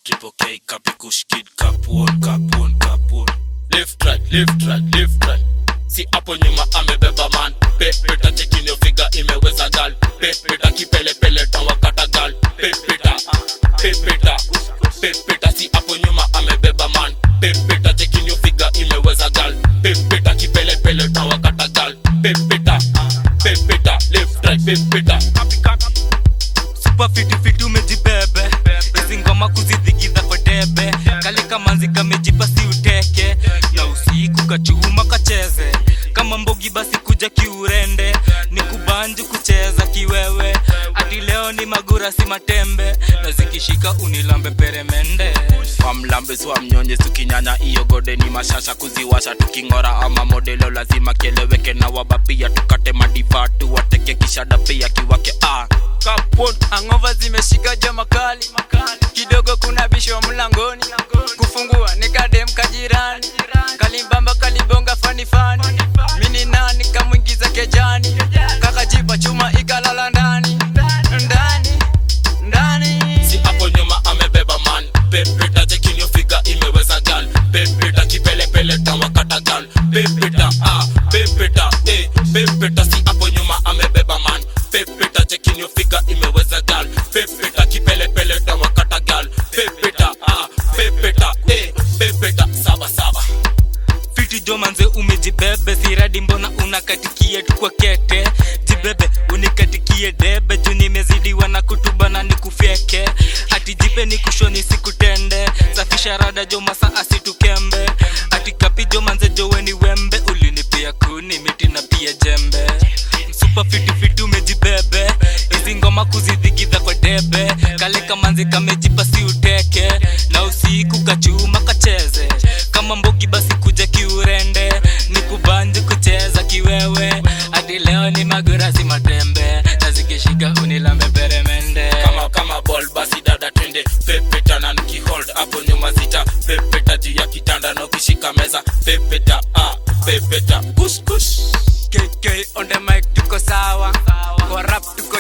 Triple K, copy kush kid, cap one, cap one, cap one. left right left right left right si hapo nyuma amebeba man pepeta chekinio figa imeweza gal pepeta kipelepele tawakata gal pepeta pepeta pepeta si hapo nyuma amebeba man pepeta chekinio figa imeweza gal pepeta kipelepele tawakata gal pepeta pepeta left right pepeta super fiti fiti umejibebe hizi ngoma kuzidhigiza kwa debe kali kamanzi kamejipa si uteke na usiku kachuma kacheze kama mbogi basi kuja kiurende ni kubanju kucheza kiwewe ati leo ni magura si matembe na zikishika unilambe peremende wamlambe wa mnyonye tukinyanya iyo gode ni mashasha kuziwasha tukingora ama modelo lazima kieleweke na wabapia tukate madivatu wateke kishada pia kiwake ah. kapon angova zimeshika jo makali kidogo kuna bisho mlangoni kufungua nikadem kajirani kalimbamba kalibonga fanifani mini nani kamwingiza kejani kakajipa chuma ikalala ndani ndani ndani si hapo nyuma amebeba man pepeta chekinio figa imeweza gal pepeta kipelepele tawakata gal pepeta ah pepeta eh pepeta si hapo nyuma amebeba man pepeta chekinio figa imeweza gal pepeta kipelepele tawakata gal pepeta ah pepeta eh pepeta saba saba fiti jo manze umejibebe siradi mbona unakatikie tu kwa kete jibebe unikatikie debe juu nimezidiwa na kutubana nikufyeke ati jipe ni kushoni sikutende safisha rada jo masa asitukembe ati kapi jo manze jowe ni wembe ulinipia kuni miti na pia jembe super fiti fiti umejibebe hizi ngoma kuzidhigidha kwa debe kale kamanzi kamejipa si uteke na usiku kachuma kacheze kama mbogi basi kuja kiurende ni kubanji kucheza kiwewe hadi leo ni magurasi matembe na zikishika unilambe peremende kama kama ball basi dada twende pepeta na nikihold hapo nyuma zita pepeta juu ya kitanda na ukishika meza pepeta ah pepeta kush kush KK on the mic tuko sawa kwa rap tuko